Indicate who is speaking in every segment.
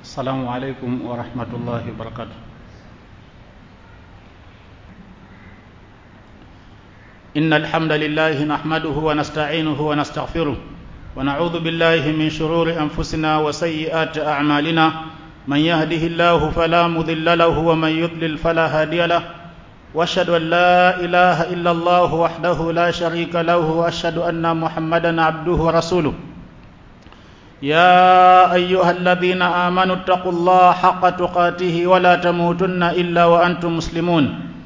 Speaker 1: السلام عليكم ورحمة الله وبركاته إن الحمد لله نحمده ونستعينه ونستغفره ونعوذ بالله من شرور أنفسنا وسيئات أعمالنا من يهده الله فلا مضل له ومن يضلل فلا هادي له واشهد ان لا اله الا الله وحده لا شريك له واشهد ان محمدا عبده ورسوله يا ايها الذين امنوا اتقوا الله حق تقاته ولا تموتن الا وانتم مسلمون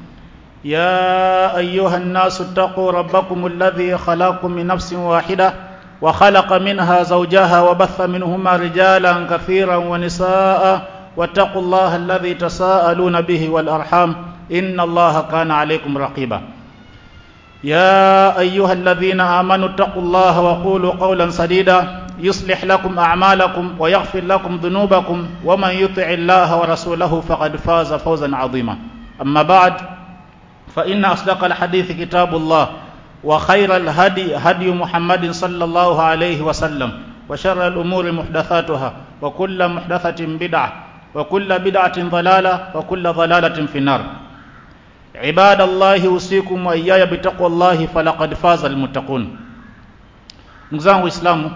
Speaker 1: يا ايها الناس اتقوا ربكم الذي خلقكم من نفس واحده وخلق منها زوجها وبث منهما رجالا كثيرا ونساء واتقوا الله الذي تساءلون به والارحام ان الله كان عليكم رقيبا يا ايها الذين امنوا اتقوا الله وقولوا قولا سديدا يصلح لكم اعمالكم ويغفر لكم ذنوبكم ومن يطع الله ورسوله فقد فاز فوزا عظيما اما بعد فان اصدق الحديث كتاب الله وخير الهدي هدي محمد صلى الله عليه وسلم وشر الامور محدثاتها وكل محدثه بدعه وكل بدعه ضلاله وكل ضلاله في النار عباد الله usikum wa iyaya bitaqwallahi falaqad faza almuttaqun ndugu zangu waislamu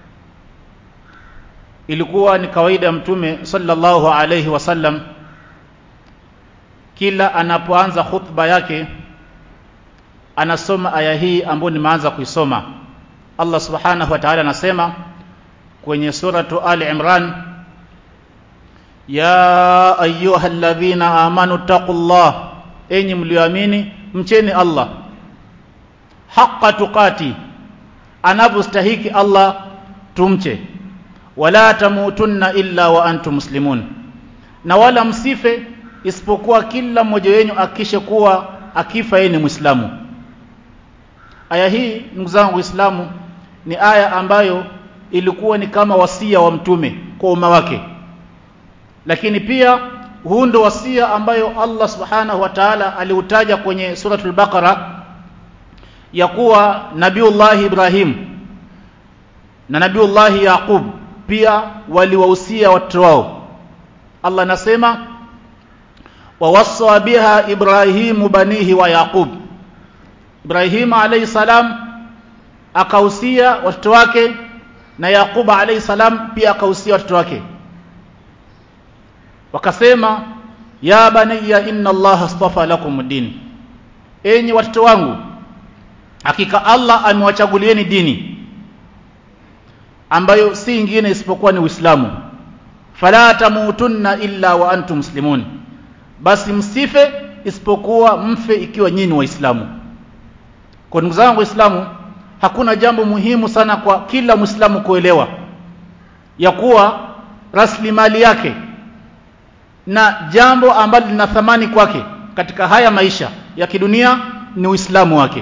Speaker 1: ilikuwa ni kawaida ya mtume sallallahu alayhi wasallam kila anapoanza khutba yake anasoma aya hii ambayo nimeanza kuisoma Allah subhanahu wa ta'ala anasema kwenye suratu Ali Imran ya ayyuhalladhina amanu taqullah enyi mlioamini mcheni Allah haqqa tuqati anavyostahiki Allah tumche wala tamutunna illa wa antum muslimun na wala msife isipokuwa kila mmoja wenu akishe kuwa akifa yeye ni muislamu aya hii ndugu zangu waislamu ni aya ambayo ilikuwa ni kama wasia wa mtume kwa umma wake lakini pia huu ndo wasia ambayo Allah subhanahu wa ta'ala aliutaja kwenye suratul baqara ya kuwa nabiullah Ibrahim na nabiullah Yaqub pia waliwahusia watoto wao Allah anasema wawassa biha Ibrahimu banihi wa Yaqub Ibrahim alayhi salam akahusia watoto wake na Yaqub alayhi salam pia akahusia watoto wake wakasema ya baniya inna allaha astafa lakum din enyi watoto wangu hakika Allah amewachagulieni dini ambayo si ingine isipokuwa ni Uislamu fala tamutunna illa wa antum muslimun basi msife isipokuwa mfe ikiwa nyinyi waislamu kwa ndugu zangu waislamu hakuna jambo muhimu sana kwa kila muislamu kuelewa ya kuwa rasilimali yake na jambo ambalo lina thamani kwake katika haya maisha ya kidunia ni Uislamu wake.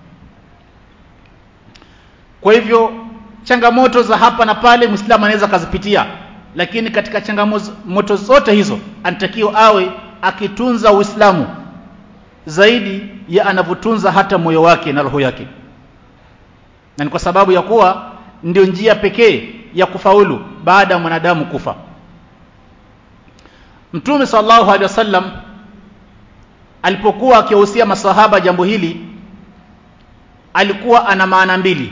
Speaker 1: Kwa hivyo changamoto za hapa na pale Muislamu anaweza kazipitia, lakini katika changamoto zote hizo anatakiwa awe akitunza Uislamu zaidi ya anavyotunza hata moyo wake na roho yake, na ni kwa sababu ya kuwa ndio njia pekee ya kufaulu baada ya mwanadamu kufa. Mtume sallallahu alaihi wasallam alipokuwa akiwahusia masahaba jambo hili alikuwa ana maana mbili.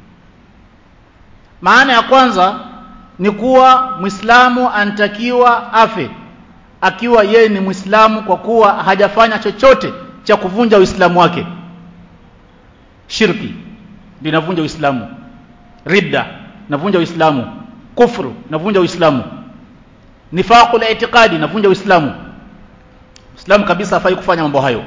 Speaker 1: Maana ya kwanza ni kuwa Muislamu anatakiwa afe akiwa yeye ni Muislamu kwa kuwa hajafanya chochote cha kuvunja Uislamu wake. Shirki linavunja Uislamu. Ridda inavunja Uislamu. Kufru inavunja Uislamu nifaqul i'tiqadi navunja uislamu uislamu kabisa hafai kufanya mambo hayo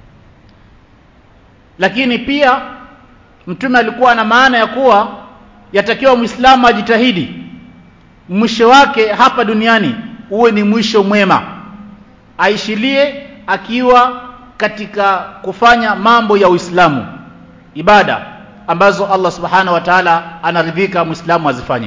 Speaker 1: lakini pia mtume alikuwa na maana ya kuwa yatakiwa muislamu ajitahidi mwisho wake hapa duniani uwe ni mwisho mwema aishilie akiwa katika kufanya mambo ya uislamu ibada ambazo Allah subhanahu wa ta'ala anaridhika muislamu azifanye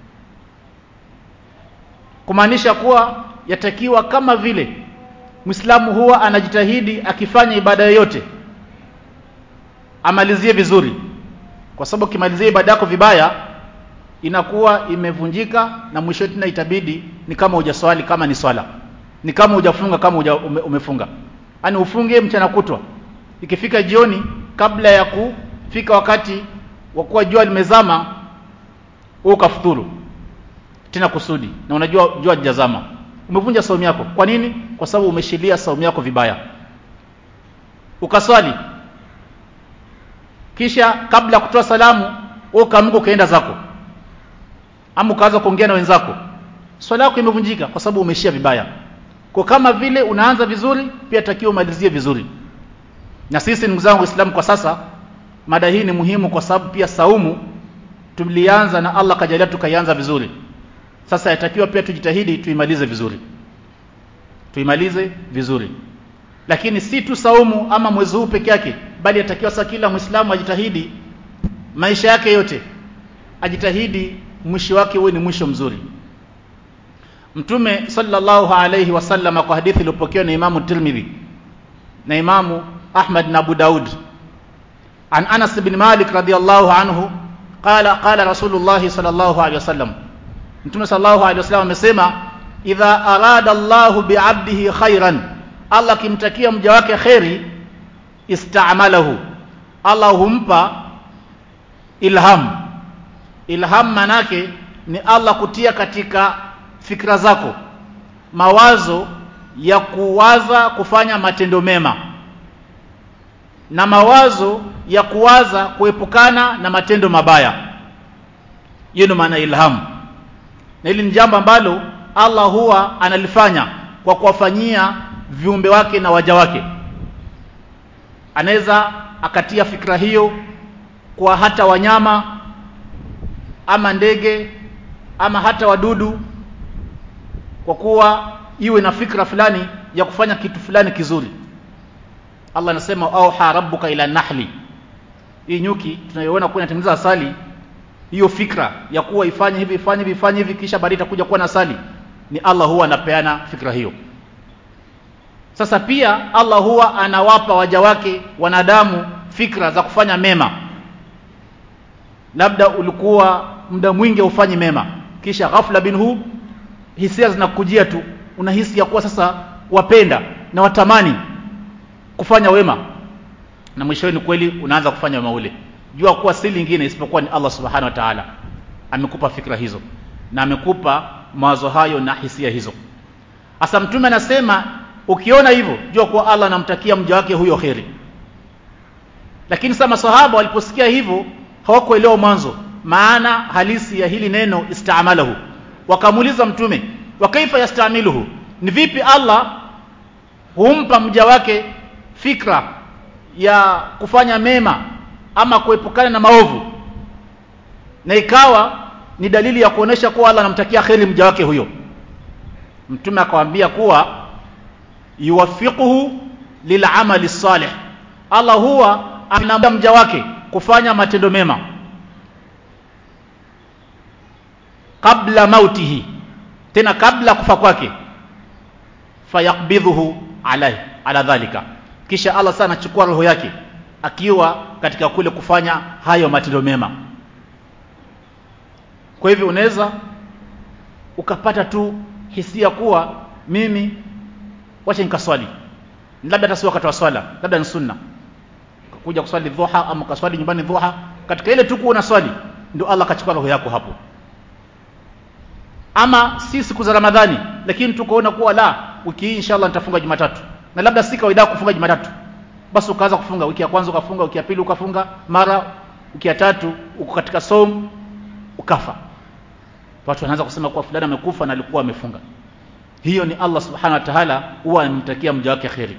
Speaker 1: kumaanisha kuwa yatakiwa kama vile Muislamu huwa anajitahidi akifanya ibada yoyote amalizie vizuri kwa sababu ukimalizia ibada yako vibaya inakuwa imevunjika na mwisho tena itabidi ni kama hujaswali kama ni swala ni kama hujafunga kama uja, ume, umefunga yani ufunge mchana kutwa ikifika jioni kabla ya kufika wakati wa kuwa jua limezama wewe ukafuturu tena kusudi na unajua jua lijazama umevunja saumu yako kwa nini kwa sababu umeshilia saumu yako vibaya ukaswali kisha kabla ya kutoa salamu wewe ukaamka ukaenda zako ama ukaanza kuongea na wenzako swala yako imevunjika kwa sababu umeshia vibaya kwa kama vile unaanza vizuri pia takiwa umalizie vizuri na sisi ndugu zangu waislamu kwa sasa mada hii ni muhimu kwa sababu pia saumu tulianza na Allah kajalia tukaianza vizuri sasa yatakiwa pia tujitahidi tuimalize vizuri tuimalize vizuri lakini si tu saumu ama mwezi huu peke yake bali yatakiwa sasa kila muislamu ajitahidi maisha yake yote ajitahidi mwisho wake uwe ni mwisho mzuri mtume sallallahu alayhi wasallam kwa hadithi iliyopokewa na imamu tirmidhi na imamu ahmad na abu daud an anas bin malik radiyallahu anhu qala qala rasulullah sallallahu alayhi wasallam mtume sallallahu alayhi wasallam amesema idha arada allah bi'abdihi khairan allah kimtakia mja wake khairi istamalahu allah humpa ilham ilham manake ni allah kutia katika fikra zako mawazo ya kuwaza kufanya matendo mema na mawazo ya kuwaza kuepukana na matendo mabaya hiyo ndio maana ilham na hili ni jambo ambalo Allah huwa analifanya kwa kuwafanyia viumbe wake na waja wake anaweza akatia fikra hiyo kwa hata wanyama ama ndege ama hata wadudu kwa kuwa iwe na fikra fulani ya kufanya kitu fulani kizuri Allah anasema auha rabbuka ila nahli hii nyuki tunayoona kuwa inatengeneza asali hiyo fikra ya kuwa ifanye hivi ifanye hivi ifanye hivi kisha baadaye itakuja kuwa na asali ni Allah huwa anapeana fikra hiyo sasa pia Allah huwa anawapa waja wake wanadamu fikra za kufanya mema labda ulikuwa muda mwingi ufanye mema kisha ghafla binhu hisia zinakujia tu unahisi ya kuwa sasa wapenda na watamani kufanya wema na mwishowe ni kweli unaanza kufanya wema ule jua kuwa si lingine isipokuwa ni Allah subhanahu wa ta'ala amekupa fikra hizo na amekupa mawazo hayo na hisia hizo hasa mtume anasema ukiona hivyo jua kuwa Allah anamtakia mja wake huyo kheri lakini sasa masahaba waliposikia hivyo hawakuelewa mwanzo maana halisi ya hili neno istamalahu wakamuuliza mtume wa kaifa yastamiluhu ni vipi Allah humpa mja wake fikra ya kufanya mema ama kuepukana na maovu na ikawa ni dalili ya kuonesha kuwa Allah anamtakia kheri mja wake huyo mtume akamwambia kuwa yuwafiquhu lil'amali salih Allah huwa anampa mja wake kufanya matendo mema kabla mautihi tena kabla kufa kwake fayakbidhuhu alai ala dhalika kisha Allah sana anachukua roho yake akiwa katika kule kufanya hayo matendo mema kwa hivyo unaweza ukapata tu hisia kuwa mimi wacha nikaswali labda hata si wakati wa swala labda ni sunna kuja kuswali dhuha ama kaswali nyumbani dhuha katika ile tu kuwa swali ndio Allah akachukua roho yako hapo ama si siku za Ramadhani lakini tukaona kuwa la wiki hii inshallah nitafunga Jumatatu na labda si kawaida kufunga Jumatatu basi ukaanza kufunga wiki ya kwanza ukafunga wiki ya pili ukafunga mara wiki ya tatu uko katika som ukafa watu wanaanza kusema kuwa fulani amekufa na alikuwa amefunga hiyo ni Allah subhanahu wa ta'ala huwa anamtakia mja wake kheri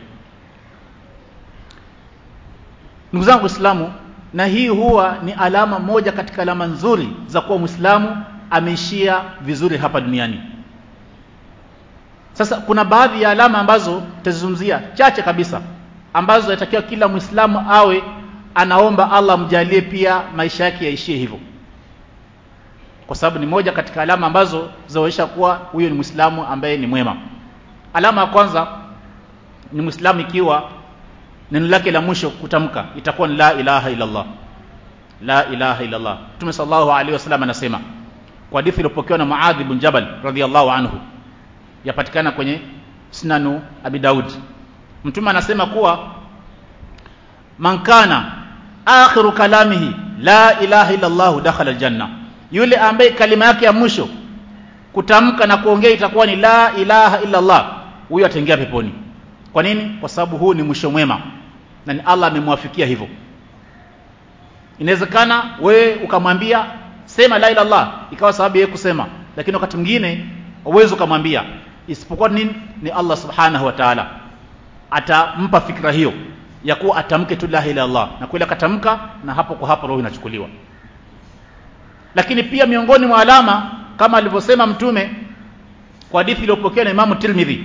Speaker 1: ndugu zangu waislamu na hii huwa ni alama moja katika alama nzuri za kuwa muislamu ameishia vizuri hapa duniani sasa kuna baadhi ya alama ambazo tutazungumzia chache kabisa ambazo yatakiwa kila muislamu awe anaomba Allah mjalie pia maisha yake yaishie hivyo kwa sababu ni moja katika alama ambazo zaonyesha kuwa huyo ni muislamu ambaye ni mwema alama ya kwanza ni muislamu ikiwa neno lake la mwisho kutamka itakuwa ni la ilaha illa Allah la ilaha illa Allah Mtume sallallahu alaihi wasallam anasema kwa hadithi iliyopokewa na Muadh ibn Jabal radhiyallahu anhu yapatikana kwenye Sunanu Abi Daud mtume anasema kuwa man kana akhiru kalamihi la ilaha illa Allah dakhala aljanna yule ambaye kalima yake ya mwisho kutamka na kuongea itakuwa ni la ilaha illa Allah huyo ataingia peponi kwa nini kwa sababu huu ni mwisho mwema na ni Allah amemwafikia hivyo inawezekana wewe ukamwambia sema la ilaha illallah ikawa sababu yeye kusema lakini wakati mwingine uwezo ukamwambia isipokuwa nini ni Allah subhanahu wa ta'ala atampa fikra hiyo ya kuwa atamke tu la ilaha illallah na kweli akatamka na hapo kwa hapo roho inachukuliwa lakini pia miongoni mwa alama kama alivyosema mtume kwa hadithi iliyopokewa na Imam Tirmidhi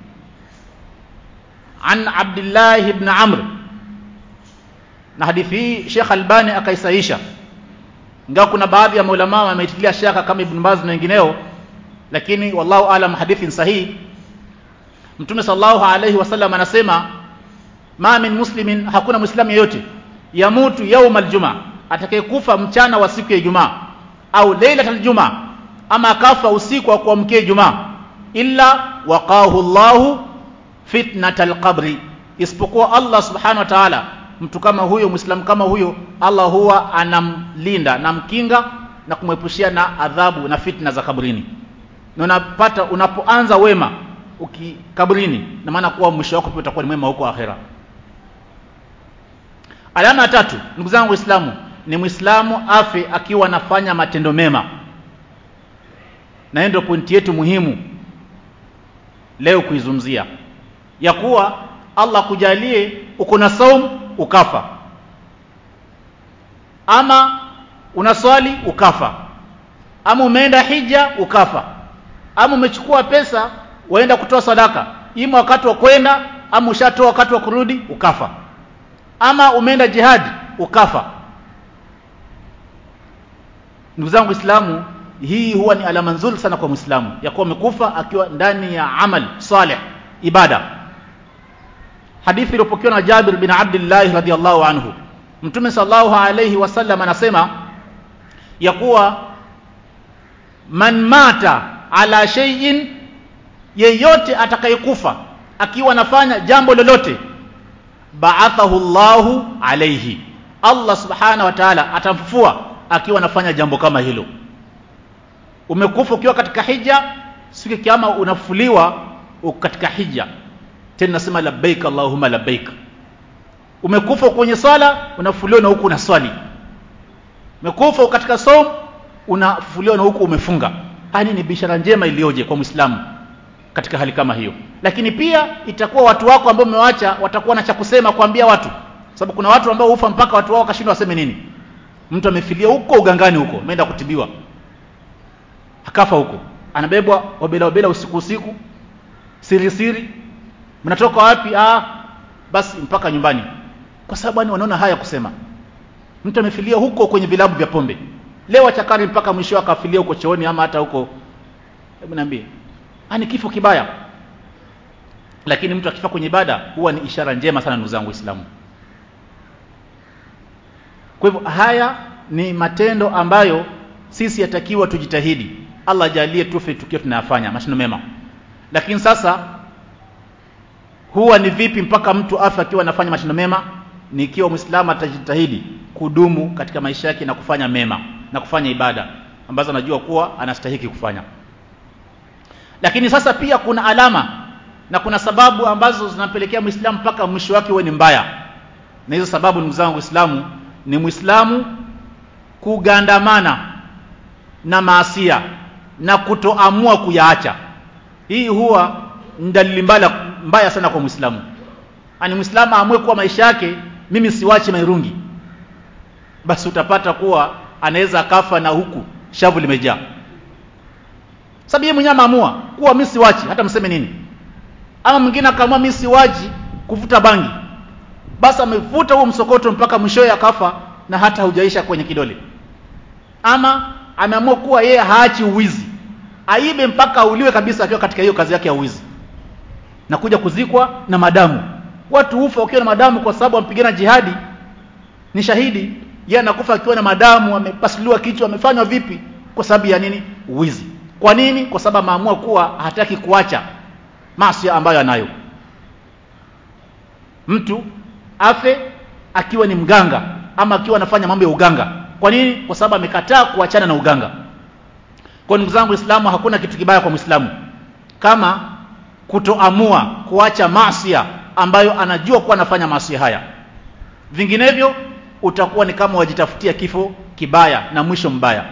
Speaker 1: an Abdullah ibn Amr na hadithi hii Sheikh Albani akaisaisha ingawa kuna baadhi ya maulama wameitilia shaka kama Ibn Baz na wengineo lakini wallahu alam hadithi sahihi Mtume sallallahu alayhi wasallam anasema ma min muslimin hakuna muislamu yeyote yamutu yauma aljuma atakayekufa mchana wa siku ya Ijumaa au lailatul jumaa ama akafa usiku wa kuamkia Ijumaa illa waqahu Allahu fitnatal qabri isipokuwa Allah subhanahu wa ta'ala mtu kama huyo muislamu kama huyo Allah huwa anamlinda na mkinga na kumwepushia na adhabu na fitna za kabrini na unapata unapoanza wema ukikabrini na maana kuwa mwisho wako pia utakuwa ni mwema huko akhera alama ya tatu ndugu zangu waislamu ni muislamu afe akiwa anafanya matendo mema na hiyo ndio pointi yetu muhimu leo kuizungumzia ya kuwa Allah kujalie uko na saum ukafa ama unaswali ukafa ama umeenda hija ukafa ama umechukua pesa waenda kutoa sadaka ima wakati wa kwenda ama ushatoa wakati wa kurudi ukafa ama umeenda jihadi ukafa ndugu zangu Waislamu hii huwa ni alama nzuri sana kwa Muislamu ya kuwa amekufa akiwa ndani ya amal saleh ibada hadithi iliyopokewa na Jabir bin Abdullah radhiyallahu anhu Mtume sallallahu alayhi wasallam anasema ya kuwa man mata ala shay'in yeyote atakayekufa akiwa anafanya jambo lolote ba'athahu Allahu alayhi Allah subhanahu wa ta'ala atamfufua akiwa anafanya jambo kama hilo umekufa ukiwa katika hija siku kiyama unafuliwa katika hija tena nasema labbaik allahumma labbaik umekufa kwenye swala unafuliwa na huku unaswali umekufa katika som unafuliwa na huku umefunga hani ni bishara njema iliyoje kwa muislamu katika hali kama hiyo lakini pia itakuwa watu wako ambao umewaacha watakuwa na cha kusema kuambia watu sababu kuna watu ambao hufa mpaka watu wao wakashindwa waseme nini mtu amefilia huko ugangani huko ameenda kutibiwa akafa huko anabebwa wabela wabela usiku usiku siri siri mnatoka wapi ah basi mpaka nyumbani kwa sababu yani wanaona haya kusema mtu amefilia huko kwenye vilabu vya pombe leo achakari mpaka mwisho akafilia huko chooni ama hata huko hebu niambie ani kifo kibaya lakini mtu akifa kwenye ibada huwa ni ishara njema sana ndugu zangu waislamu kwa hivyo haya ni matendo ambayo sisi yatakiwa tujitahidi Allah ajalie tufe tukiwa tunayafanya matendo mema lakini sasa huwa ni vipi mpaka mtu afe akiwa anafanya matendo mema ni ikiwa muislamu atajitahidi kudumu katika maisha yake na kufanya mema na kufanya ibada ambazo anajua kuwa anastahiki kufanya lakini sasa pia kuna alama na kuna sababu ambazo zinampelekea muislamu mpaka mwisho wake uwe ni mbaya na hizo sababu ndugu zangu waislamu ni muislamu kugandamana na maasia na kutoamua kuyaacha hii huwa ni dalili mbaya, mbaya sana kwa muislamu ani muislamu aamue kuwa maisha yake mimi siwachi mairungi basi utapata kuwa anaweza akafa na huku shavu limejaa sababu yeye mwenyewe ameamua kuwa mimi siwachi hata mseme nini ama mwingine akaamua mimi siwachi kuvuta bangi basi amevuta huo msokoto mpaka mwishowe akafa na hata hujaisha kwenye kidole ama ameamua kuwa yeye haachi uwizi aibe mpaka auliwe kabisa akiwa katika hiyo kazi yake ya uwizi na kuja kuzikwa na madamu watu hufa wakiwa na madamu kwa sababu wampigana jihadi ni shahidi yeye anakufa akiwa na madamu amepasuliwa kichwa amefanywa vipi kwa sababu ya nini uwizi kwa nini kwa sababu ameamua kuwa hataki kuacha maasi ambayo anayo mtu afe akiwa ni mganga ama akiwa anafanya mambo ya uganga kwa nini kwa sababu amekataa kuachana na uganga kwa ndugu zangu Uislamu hakuna kitu kibaya kwa Muislamu kama kutoamua kuacha maasi ambayo anajua kuwa anafanya maasi haya vinginevyo utakuwa ni kama wajitafutia kifo kibaya na mwisho mbaya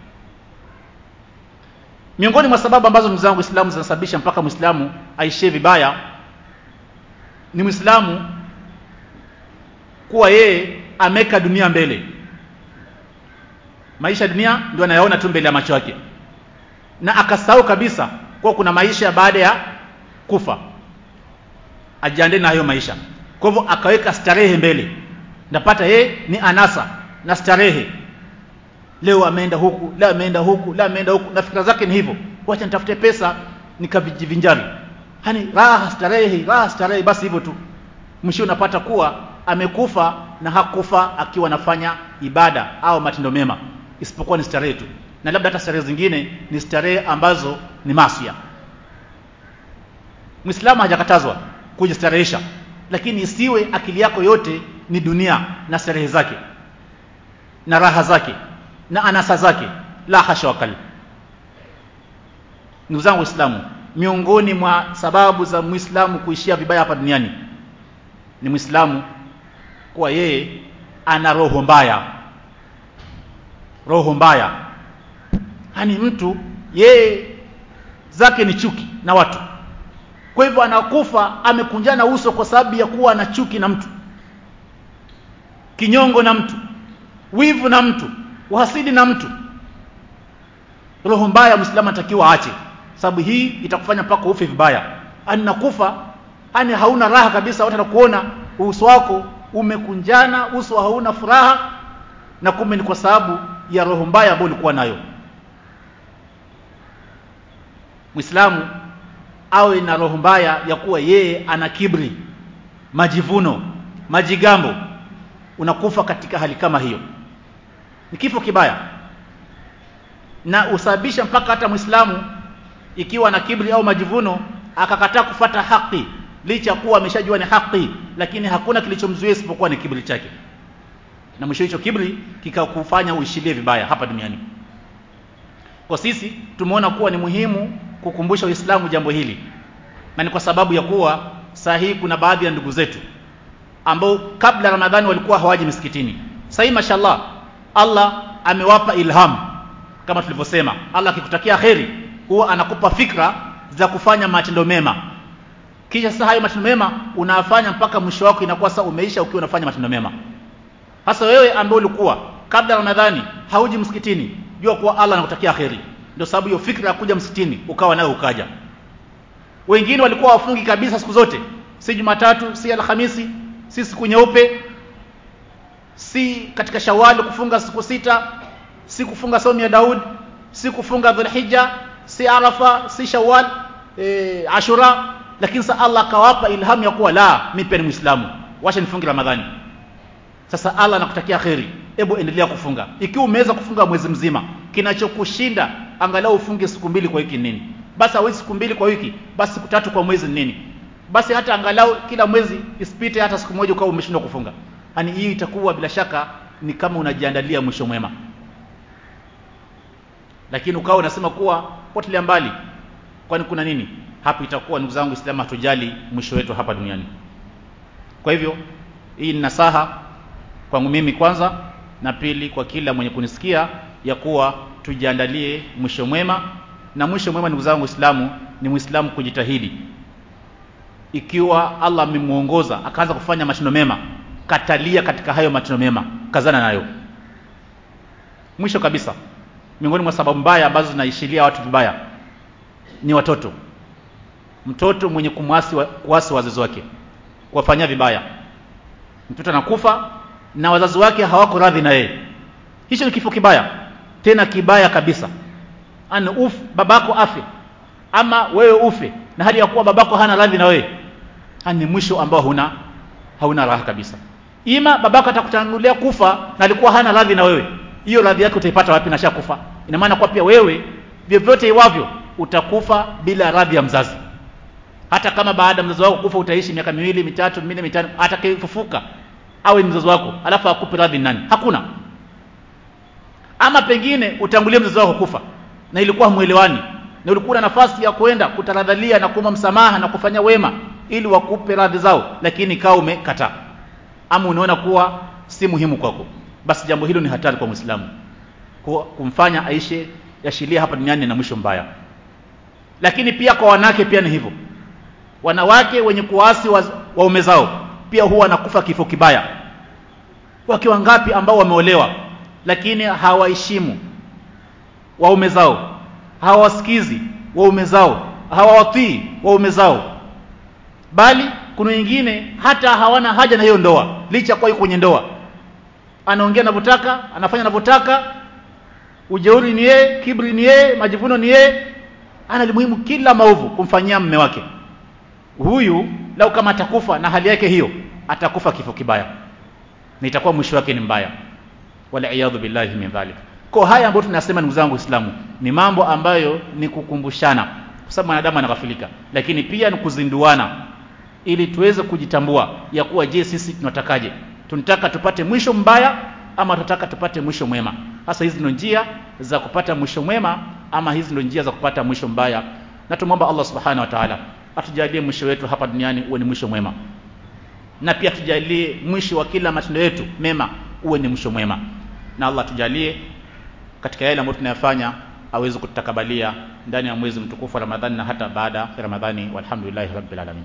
Speaker 1: miongoni mwa sababu ambazo ndugu zangu Uislamu zinasababisha mpaka Muislamu aishie vibaya ni Muislamu kuwa yeye ameka dunia mbele maisha ya dunia ndio anayaona tu mbele ya macho yake na akasahau kabisa kuwa kuna maisha baada ya kufa ajiandae na hayo maisha kwa hivyo akaweka starehe mbele ndapata yeye ni anasa na starehe leo ameenda huku leo ameenda huku leo ameenda huku na fikra zake ni hivyo wacha nitafute pesa nikavijivinjari yani raha starehe raha starehe basi hivyo tu mwisho unapata kuwa amekufa na hakufa akiwa anafanya ibada au matendo mema isipokuwa ni starehe tu na labda hata starehe zingine ni starehe ambazo ni masia Muislamu hajakatazwa kujistarehesha lakini isiwe akili yako yote ni dunia na starehe zake na raha zake na anasa zake la hasha wakal ndugu zangu waislamu miongoni mwa sababu za muislamu kuishia vibaya hapa duniani ni muislamu kuwa yeye ana roho mbaya roho mbaya yani mtu yeye zake ni chuki na watu kwa hivyo anakufa amekunjana uso kwa sababu ya kuwa na chuki na mtu kinyongo na mtu wivu na mtu uhasidi na mtu roho mbaya muislamu anatakiwa aache sababu hii itakufanya mpaka ufe vibaya ani nakufa ani hauna raha kabisa watu wanakuona uso wako umekunjana uso hauna furaha na kumbe ni kwa sababu ya roho mbaya ambayo ulikuwa nayo Muislamu awe na roho mbaya ya kuwa yeye ana kibri majivuno majigambo unakufa katika hali kama hiyo ni kifo kibaya na usababisha mpaka hata Muislamu ikiwa na kibri au majivuno akakataa kufata haki licha kuwa ameshajua ni haki lakini hakuna kilichomzuia isipokuwa ni kibri chake na mwisho hicho kibri kikakufanya uishilie vibaya hapa duniani kwa sisi tumeona kuwa ni muhimu kukumbusha Uislamu jambo hili na ni kwa sababu ya kuwa saa hii kuna baadhi ya ndugu zetu ambao kabla Ramadhani walikuwa hawaji misikitini sasa hii mashallah Allah amewapa ilham kama tulivyosema Allah akikutakia kheri huwa anakupa fikra za kufanya matendo mema kisha sasa hayo matendo mema unafanya mpaka mwisho wako inakuwa sasa umeisha ukiwa unafanya matendo mema hasa wewe ambaye ulikuwa kabla Ramadhani hauji msikitini jua kuwa Allah anakutakia kheri ndio sababu hiyo fikra ya kuja msikitini ukawa nayo ukaja wengine walikuwa wafungi kabisa siku zote si Jumatatu si Alhamisi si siku nyeupe si katika Shawwal kufunga siku sita si kufunga saumu ya Daud si kufunga Dhulhijja si Arafa si Shawwal e, Ashura lakini sasa Allah akawapa ilhamu ya kuwa la mimi pia ni Muislamu wacha nifunge Ramadhani sasa Allah anakutakia kheri hebu endelea kufunga ikiwa umeweza kufunga mwezi mzima kinachokushinda angalau ufunge siku mbili kwa wiki nini basi hawezi siku mbili kwa wiki basi siku tatu kwa mwezi nini basi hata angalau kila mwezi isipite hata siku moja ukawa umeshindwa kufunga yani hii itakuwa bila shaka ni kama unajiandalia mwisho mwema lakini ukawa unasema kuwa potelea mbali kwani kuna nini hapa itakuwa ndugu zangu Uislamu hatujali mwisho wetu hapa duniani kwa hivyo hii ni nasaha kwangu mimi kwanza na pili kwa kila mwenye kunisikia ya kuwa tujiandalie mwisho mwema na mwisho mwema ndugu zangu Uislamu ni Muislamu kujitahidi ikiwa Allah amemuongoza akaanza kufanya matendo mema katalia katika hayo matendo mema kazana nayo mwisho kabisa miongoni mwa sababu mbaya ambazo zinaishilia watu vibaya ni watoto mtoto mwenye kumwasi wa, kuasi wazazi wake kuwafanyia vibaya mtoto anakufa na wazazi wake hawako radhi na yeye hicho ni kifo kibaya tena kibaya kabisa ana uf babako afe ama wewe ufe na hali ya kuwa babako hana radhi na wewe ni mwisho ambao huna hauna raha kabisa ima babako atakutangulia kufa na alikuwa hana radhi na wewe hiyo radhi yake utaipata wapi na shakufa ina maana kwa pia wewe vyovyote iwavyo utakufa bila radhi ya mzazi hata kama baada ya mzazi wako kufa utaishi miaka miwili mitatu minne mitano atakayefufuka awe mzazi wako alafu akupe radhi nani hakuna ama pengine utangulie mzazi wako kufa na ilikuwa mwelewani na ulikuwa na nafasi ya kwenda kutaradhalia na kuomba msamaha na kufanya wema ili wakupe radhi zao lakini kaa umekataa ama unaona kuwa si muhimu kwako basi jambo hilo ni hatari kwa Muislamu kumfanya aishe yashilia hapa duniani na mwisho mbaya lakini pia kwa wanawake pia ni hivyo wanawake wenye kuasi waume zao pia huwa wanakufa kifo kibaya wake wangapi ambao wameolewa lakini hawaheshimu waume zao hawasikizi waume zao hawawatii waume zao bali kuna wengine hata hawana haja na hiyo ndoa licha kwa yuko kwenye ndoa anaongea anavyotaka anafanya anavyotaka ujeuri ni yeye kibri ni yeye majivuno ni yeye ana muhimu kila maovu kumfanyia mme wake huyu lau kama atakufa na hali yake hiyo atakufa kifo kibaya na itakuwa mwisho wake ni mbaya wala iyadhu billahi min dhalik kwa haya ambayo tunasema ndugu zangu Waislamu ni mambo ambayo ni kukumbushana kwa sababu mwanadamu anaghafilika lakini pia ni kuzinduana ili tuweze kujitambua ya kuwa je sisi tunatakaje tunataka tupate mwisho mbaya ama tunataka tupate mwisho mwema hasa hizi ndio njia za kupata mwisho mwema ama hizi ndio njia za kupata mwisho mbaya na tumwomba Allah subhanahu wa ta'ala atujalie mwisho wetu hapa duniani uwe ni mwisho mwema na pia tujalie mwisho wa kila matendo yetu mema uwe ni mwisho mwema na Allah tujalie katika yale ambayo tunayafanya aweze kututakabalia ndani ya mwezi mtukufu wa Ramadhani na hata baada ya Ramadhani walhamdulillahi rabbil alamin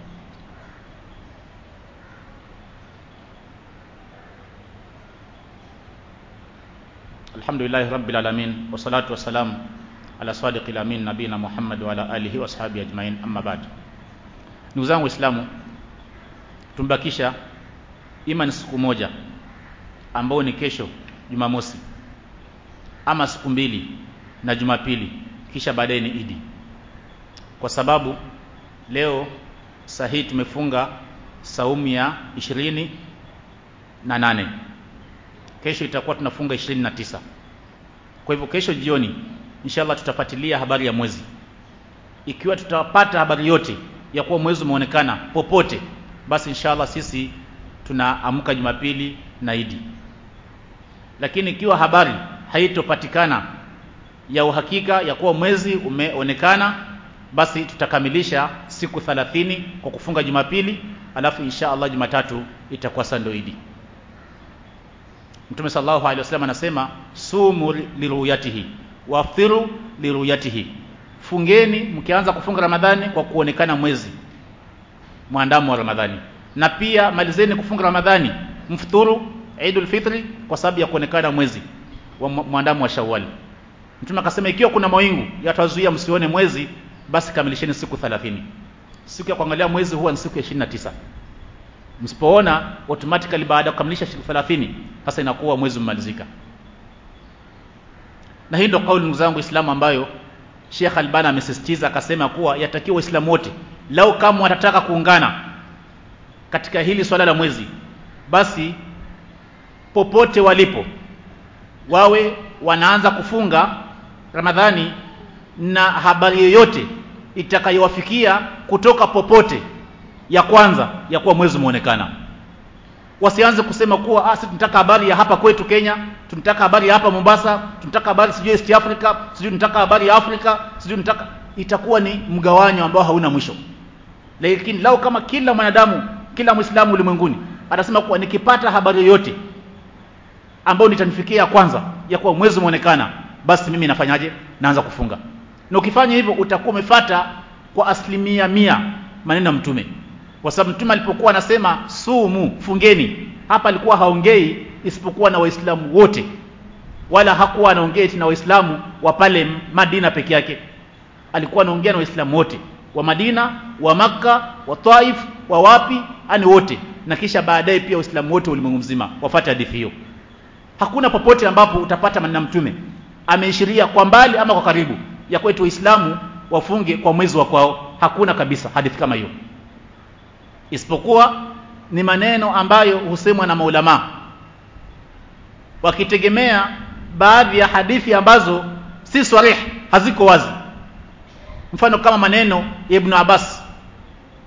Speaker 1: alhamdulillahi rabbil alamin wassalatu wassalamu ala sadiqil amin nabina Muhammad wa ala alihi wa ashabihi ajmain amma ba'd ndugu zangu waislamu tumbakisha ima ni siku moja ambao ni kesho Jumamosi ama siku mbili na Jumapili kisha baadaye ni Idi kwa sababu leo sahihi tumefunga saumu ya ishirini na nane kesho itakuwa tunafunga ishirini na tisa kwa hivyo kesho jioni inshallah tutafuatilia habari ya mwezi ikiwa tutapata habari yote ya kuwa mwezi umeonekana popote basi inshallah sisi tunaamka Jumapili na Idi lakini ikiwa habari haitopatikana ya uhakika ya kuwa mwezi umeonekana basi tutakamilisha siku 30 kwa kufunga Jumapili alafu insha Allah Jumatatu itakuwa sando Idi Mtume sallallahu alaihi wasallam anasema sumu liruyatihi wafiru liruyatihi fungeni mkianza kufunga Ramadhani kwa kuonekana mwezi mwandamo wa Ramadhani na pia malizeni kufunga Ramadhani mfuturu Eidul Fitri kwa sababu ya kuonekana mwezi wa mwandamo wa Shawwal Mtume akasema ikiwa kuna mawingu yatazuia msione mwezi basi kamilisheni siku 30 siku ya kuangalia mwezi huwa ni siku ya 29 msipoona automatically baada ya kukamilisha siku 30 sasa inakuwa mwezi umemalizika na hii ndio kauli ndugu zangu Islamu ambayo Sheikh Albani amesisitiza akasema kuwa yatakiwa Waislamu wote lau kama watataka kuungana katika hili swala la mwezi basi popote walipo wawe wanaanza kufunga Ramadhani na habari yoyote itakayowafikia kutoka popote ya kwanza ya kuwa mwezi umeonekana wasianze kusema kuwa ah tunataka habari ya hapa kwetu Kenya tunataka habari ya hapa Mombasa tunataka habari sijui East Africa sijui tunataka habari ya Afrika sijui tunataka itakuwa ni mgawanyo ambao hauna mwisho lakini lao kama kila mwanadamu kila Muislamu ulimwenguni atasema kuwa nikipata habari yoyote ambayo nitanifikia kwanza ya kuwa mwezi umeonekana basi mimi nafanyaje naanza kufunga na ukifanya hivyo utakuwa umefata kwa asilimia mia maneno ya mtume kwa sababu mtume alipokuwa anasema sumu fungeni hapa alikuwa haongei isipokuwa na waislamu wote wala hakuwa anaongea na waislamu wa pale Madina peke yake alikuwa anaongea na waislamu wote wa Madina wa Makka wa Taif wa wapi ani wote na kisha baadaye pia waislamu wote ulimwengu mzima wafuate hadithi hiyo hakuna popote ambapo utapata maneno mtume ameishiria kwa mbali ama kwa karibu ya kwetu waislamu wafunge kwa mwezi wa kwao hakuna kabisa hadithi kama hiyo isipokuwa ni maneno ambayo husemwa na maulama wakitegemea baadhi ya hadithi ambazo si sarih haziko wazi mfano kama maneno ya Ibn Abbas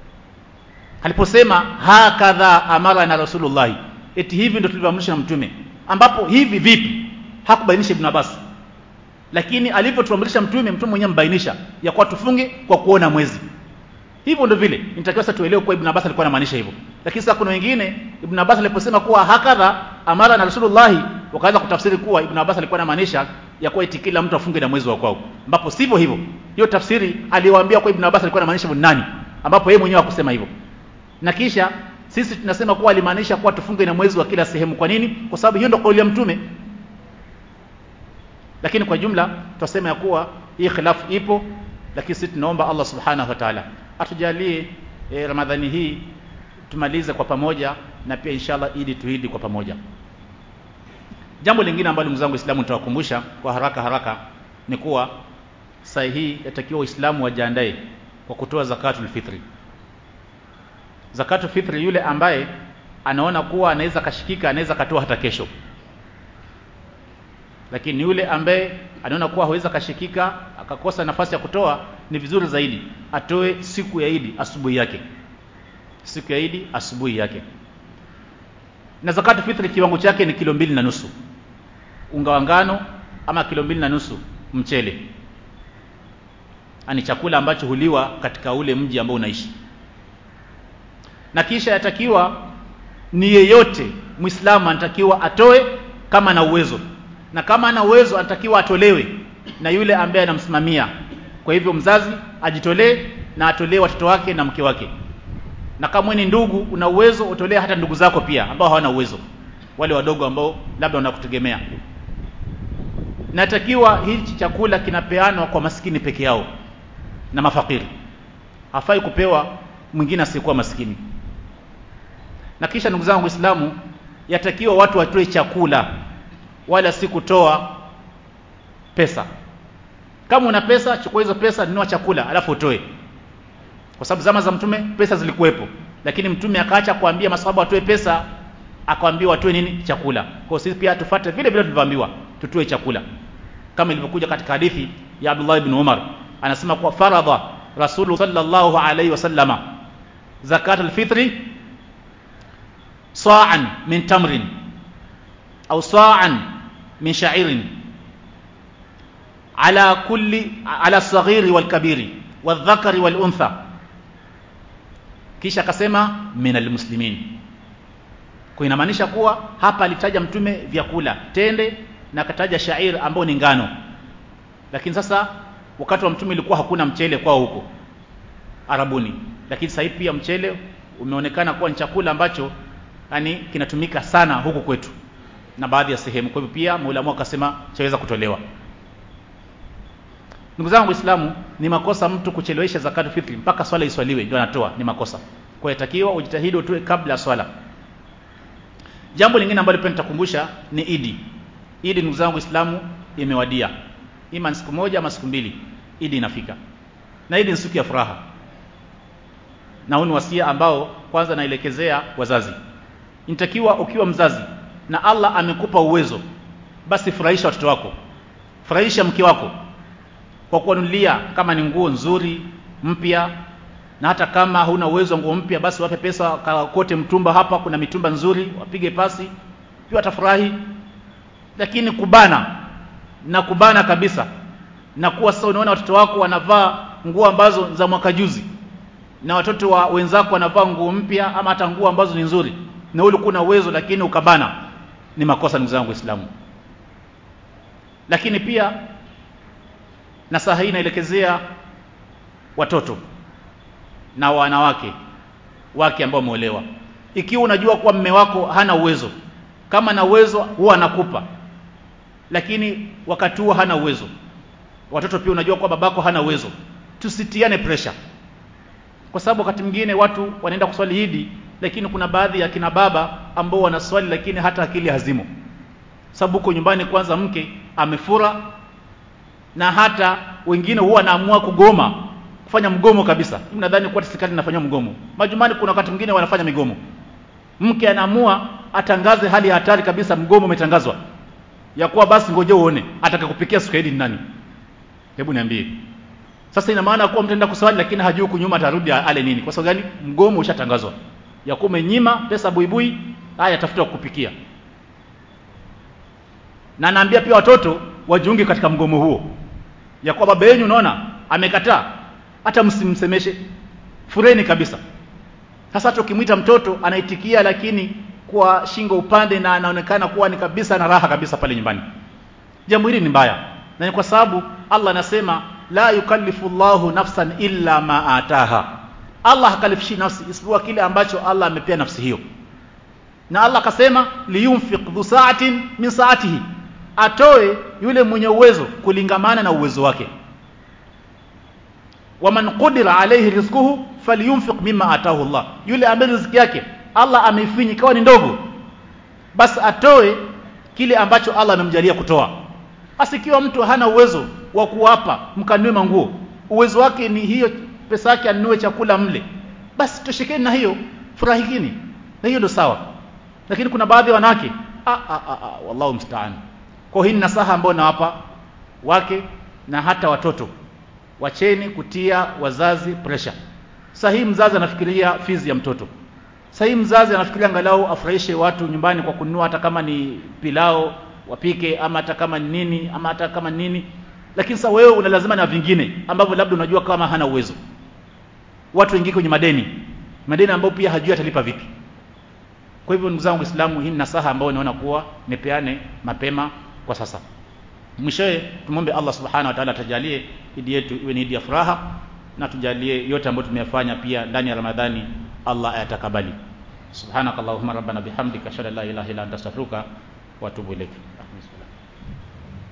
Speaker 1: aliposema hakadha amara na rasulullah eti hivi ndio tulivyoamrishwa na mtume ambapo hivi vipi hakubainisha ibn Abbas lakini alivyotuamrisha mtume mtume mwenyewe mbainisha ya kuwa tufunge kwa kuona mwezi hivyo ndio vile nitakiwa sasa tuelewe kuwa ibn Abbas alikuwa anamaanisha hivyo lakini sasa kuna wengine ibn Abbas aliposema kuwa hakadha amara na rasulullah wakaanza kutafsiri kuwa ibn Abbas alikuwa anamaanisha ya kuwa eti kila mtu afunge na mwezi wa kwao ambapo sivyo hivyo hiyo tafsiri aliwaambia kwa ibn Abbas alikuwa anamaanisha nani ambapo yeye mwenyewe hakusema hivyo na kisha sisi tunasema kuwa alimaanisha kuwa tufunge na mwezi wa kila sehemu kwa nini kwa sababu hiyo ndio kauli ya mtume lakini kwa jumla tutasema ya kuwa hii khilafu ipo lakini sisi tunaomba Allah subhanahu wa ta'ala atujalie e, Ramadhani hii tumalize kwa pamoja na pia inshallah ili tuidi kwa pamoja jambo lingine ambalo ndugu zangu Waislamu nitawakumbusha kwa haraka haraka ni kuwa saa hii yatakiwa Waislamu wajiandae kwa kutoa zakatul fitri zakatul fitri yule ambaye anaona kuwa anaweza kashikika anaweza katoa hata kesho lakini yule ambaye anaona kuwa hawezi kashikika akakosa nafasi ya kutoa ni vizuri zaidi atoe siku ya Idi asubuhi yake siku ya Idi asubuhi yake na zakatu fitri kiwango chake ni kilo mbili na nusu unga wa ngano ama kilo mbili na nusu mchele ani chakula ambacho huliwa katika ule mji ambao unaishi na kisha yatakiwa ni yeyote muislamu anatakiwa atoe kama ana uwezo na kama ana uwezo anatakiwa atolewe na yule ambaye anamsimamia kwa hivyo mzazi ajitolee na atolee watoto wake na mke wake na kama ni ndugu una uwezo utolee hata ndugu zako pia ambao hawana uwezo wale wadogo ambao labda wanakutegemea natakiwa hichi chakula kinapeanwa kwa maskini peke yao na mafakiri hafai kupewa mwingine asiyekuwa maskini na kisha ndugu zangu Waislamu yatakiwa watu watoe chakula wala si kutoa pesa kama una pesa chukua hizo pesa nunua chakula alafu utoe kwa sababu zama za mtume pesa zilikuwepo lakini mtume akaacha kuambia masahaba watoe pesa akawaambia watoe nini chakula kwa sisi pia tufuate vile vile tulivyoambiwa tutoe chakula kama ilivyokuja katika hadithi ya Abdullah ibn Umar anasema kwa faradha Rasul sallallahu alaihi wasallama zakat alfitri sa'an min tamrin au sa'an min sha'irin ala kulli ala saghiri wal kabiri wadhakari wal untha kisha akasema min almuslimin kwa inamaanisha kuwa hapa alitaja mtume vyakula tende na akataja shair ambao ni ngano lakini sasa wakati wa mtume ilikuwa hakuna mchele kwao huko Arabuni lakini sasa pia mchele umeonekana kuwa ni chakula ambacho yani kinatumika sana huku kwetu na baadhi ya sehemu kwa hivyo pia maulamu akasema chaweza kutolewa ndugu zangu waislamu ni makosa mtu kuchelewesha zakatu fitri mpaka swala iswaliwe ndio anatoa ni makosa kwa hiyo takiwa ujitahidi utoe kabla swala jambo lingine ambalo pia nitakumbusha ni idi idi ndugu zangu waislamu imewadia ima ni siku moja ama siku mbili idi inafika na idi ni siku ya furaha na huu ni wasia ambao kwanza naelekezea wazazi inatakiwa ukiwa mzazi na Allah amekupa uwezo basi furahisha watoto wako furahisha mke wako kwa kuwanunulia kama ni nguo nzuri mpya na hata kama huna uwezo wa nguo mpya basi wape pesa kote mtumba hapa kuna mitumba nzuri wapige pasi pia watafurahi lakini kubana na kubana kabisa na kuwa sasa unaona watoto wako wanavaa nguo ambazo za mwaka juzi na watoto wa wenzako wanavaa nguo mpya ama hata nguo ambazo ni nzuri na wewe ulikuwa na uwezo lakini ukabana ni makosa ndugu zangu waislamu lakini pia na saa hii inaelekezea watoto na wanawake wake ambao wameolewa ikiwa unajua kuwa mme wako hana uwezo kama na uwezo huwa anakupa lakini wakati huo hana uwezo watoto pia unajua kuwa babako hana uwezo tusitiane pressure kwa sababu wakati mwingine watu wanaenda kuswali Idi lakini kuna baadhi ya kina baba ambao wanaswali lakini hata akili hazimo sababu huko nyumbani kwanza mke amefura na hata wengine huwa wanaamua kugoma kufanya mgomo kabisa mimi nadhani kwa serikali inafanya mgomo majumbani kuna wakati mwingine wanafanya migomo mke anaamua atangaze hali ya hatari kabisa mgomo umetangazwa ya kuwa basi ngoje uone atakakupikia siku hili nani hebu niambie sasa ina maana kuwa mtaenda kuswali lakini hajui kunyuma atarudi ale nini kwa sababu gani mgomo ushatangazwa ya kuwa umenyima pesa buibui haya tafuta kukupikia na naambia pia watoto wajiunge katika mgomo huo ya kuwa baba yenu unaona amekataa hata msimsemeshe fureni kabisa sasa hata ukimwita mtoto anaitikia lakini kwa shingo upande na anaonekana kuwa ni kabisa na raha kabisa pale nyumbani jambo hili ni mbaya na ni kwa sababu Allah anasema la yukallifu Allahu nafsan illa ma ataha Allah hakalifishi nafsi isipokuwa kile ambacho Allah amepea nafsi hiyo na Allah akasema liyunfiq dhu sa'atin min sa'atihi atoe yule mwenye uwezo kulingamana na uwezo wake waman qudira alayhi rizquhu falyunfiq mimma atahu Allah yule ambaye riziki yake Allah ameifinya ikawa ni ndogo basi atoe kile ambacho Allah amemjalia kutoa asikiwa mtu hana uwezo wa kuwapa mkanue manguo uwezo wake ni hiyo pesa yake anunue chakula mle basi toshekeni na hiyo furahikini na hiyo ndio sawa lakini kuna baadhi ya wanawake ah, ah, ah, ah, wallahu mstaan kwa hii ni nasaha ambayo nawapa wake na hata watoto wacheni kutia wazazi pressure sahihi mzazi anafikiria fizi ya mtoto sahihi mzazi anafikiria angalau afurahishe watu nyumbani kwa kununua hata kama ni pilao wapike ama hata kama ni nini ama hata kama ni nini lakini sasa wewe una lazima na vingine ambavyo labda unajua kama hana uwezo watu wengine kwenye madeni madeni ambayo pia hajui atalipa vipi kwa hivyo ndugu zangu Waislamu hii ni nasaha ambayo naona kuwa nipeane mapema kwa sasa mwishowe tumwombe Allah subhanahu wa ta'ala atajalie idi yetu iwe ni idi ya furaha na tujalie yote ambayo tumeyafanya pia ndani ya Ramadhani Allah ayatakabali subhanakallahumma rabbana bihamdika ashhadu an la ilaha illa anta astaghfiruka wa atubu ilaik